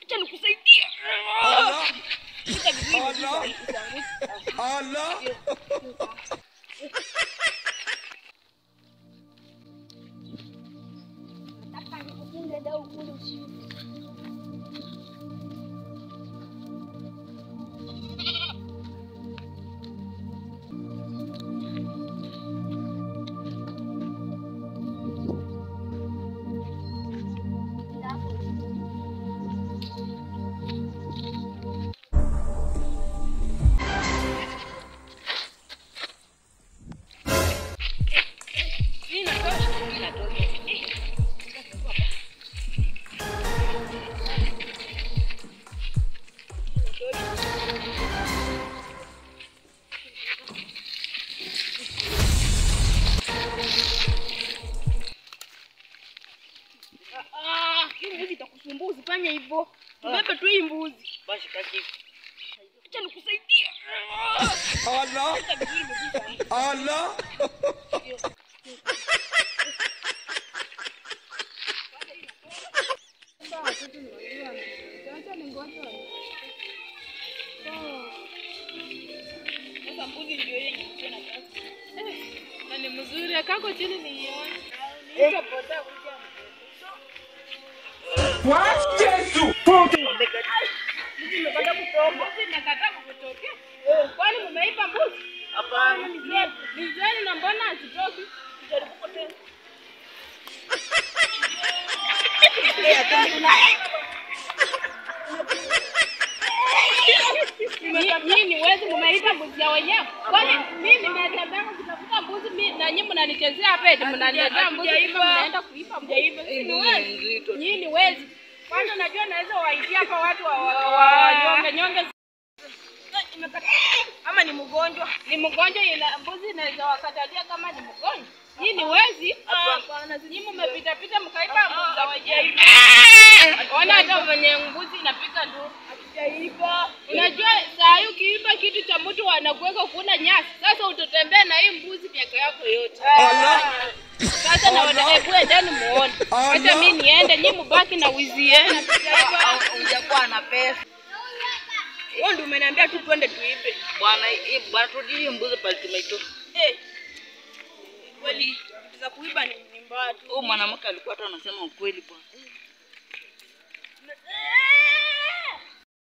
Acha nikusaidie. Allah. Shika vizuri Allah. usianguke. Allah. Nataka nikufunge dau kule usiuke. Inatosha, inatosha. Eh. Ah, hii mbuzi itakusumbua usifanye hivyo. Ubebe tu hii mbuzi. Basi kaki. Acha nikusaidie. Allah. Shika vizuri mbuzi. Allah. Sasa mbuzi ndio yeye tena sasa. na ni mzuri akako chini niione nitapotea kuja Mbuzi imepata kutoka. mbuzi imekataa kukutokea kwani mumeipa mbuzi Hapana. ni zenu ni zenu na mbona hazitoki Jaribu tena. Nyi- nyinyi ni wezi mumeipa mbuzi ya wenyewe kwani mimi nimetembea kutafuta mbuzi mi na nyinyi mnanichezea hapa eti mnaniletea mbuzi hatujaiba. kumbe mnaenda kuipa mbuzi Si ni wezi nyinyi ni wezi kwanza najua naweza waitia hapa watu wa- wa- wa nyonge nyonge Imekata. Ama ni mgonjwa. ni mgonjwa ina mbuzi inaweza wakatalia kama ni mgonjwa nyinyi ni wezi Hapana, nyinyi mmepita pita mkaipa mbuzi za wenyewe ona hata wenye mbuzi inapika nduru hatujaiba. Unajua saa hii ukiiba kitu cha mtu wanakuweka kula nyasi. Sasa utotembea na hii mbuzi miaka yako yote. Allah. Sasa na wana hebu endeni muone. Allah. Acha mimi niende, nyinyi mbaki na wizi yenu. Hujakuwa na pesa. Wewe ndio umeniambia tu twende tuibe. Bwana, hii bwana turudi hii mbuzi pale tumeitoa. Eh. Kweli vitu za kuiba ni ni mbaya tu. Huyu mwanamke alikuwa tu anasema ukweli bwana.